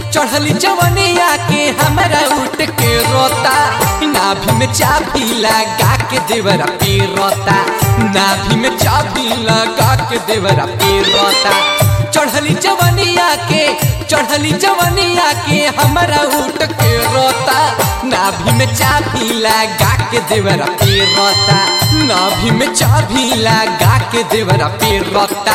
चढ़ली जवनिया के हमरा उठ के रोता नाभि में चाबी लगा के देवरा पे रोता नाभि में चाबी लगा के देवरा पे रोता चढ़ली जवनिया के चढ़ली जवनिया के हमरा उठ के रोता नाभि में चाबी लगा के देवरा पे रोता नाभि में चाबी लगा के देवरा पे रोता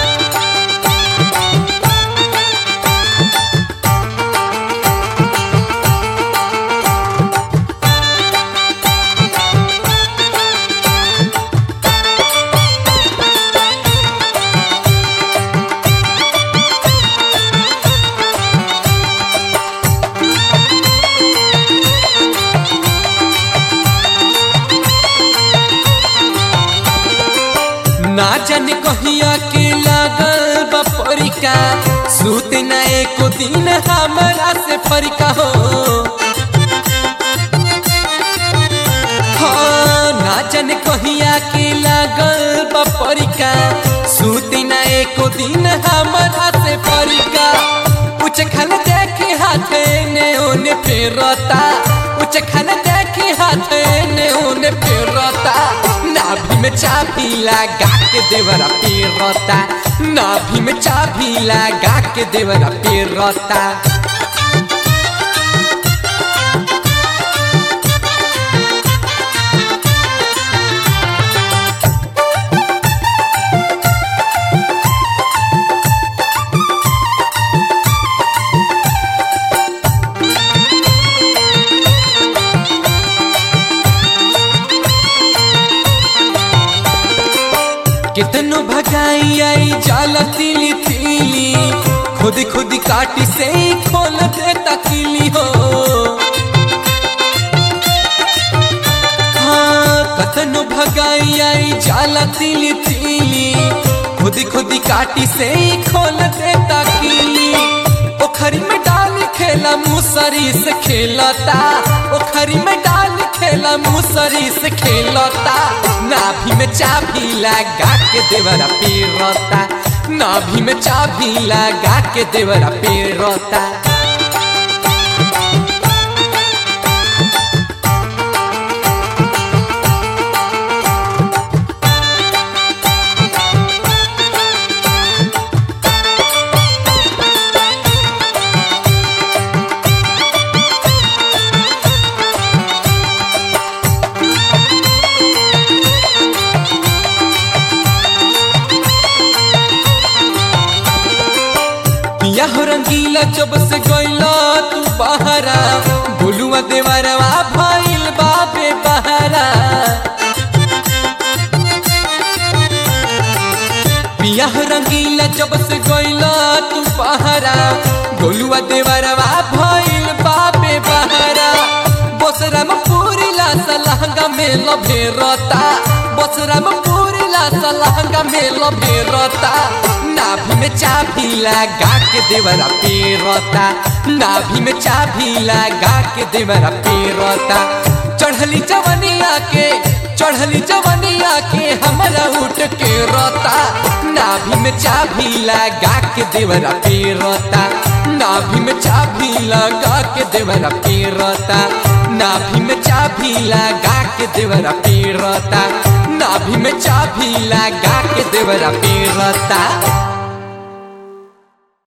ना जाने कहिया के लागल बपरिका सूते न एको दिन हमरा से फरिका हो हाँ, ना जाने कहिया के लागल बपरिका सूते न एको दिन हमरा से फरिका उच खान देखे हाथे ने ओने फेरता उच खान देखे हाथे ने ओने फेरता नाभि में चाबी लगा के देवरा पेरता नाभि में चाबी लगा के देवरा पेरता कितनो भगाई आई जाला तिली तिली खुद खुद काटी से ही खोल देता किली हो हाँ कतनो भगाई आई जाला तिली तिली खुद खुद काटी से ही खोल देता किली ओखरी में डाल खेला मुसरी से खेलता ओखरी में डाल खेला मुसरी से खेलता नाभि में चाबी लगा के देवरा पेरता नाभि में चाबी लगा के देवरा पेरता पिया हो रंगीला जब से गइला तू बहरा बोलुआ देवरवा भइल बाबे बहरा पिया हो रंगीला जब से गइला तू बहरा गोलुआ देवरवा भइल बाबे बहरा बसरा में पूरी ला सलहंगा में लभेरता बसरा में पूरी ला सलहंगा में लभेरता नाभि में चाबी लगा के देवरा पेरता नाभि में चाबी लगा के देवरा पेरता चढ़ली जवनिया के चढ़ली जवनिया के हमरा उठ के रोता नाभि में चाबी लगा के देवरा पेरता नाभि में चाबी लगा के देवरा पेरता नाभि में चाबी लगा के देवरा पेरता नाभि में चाबी लगा के देवरा पेरता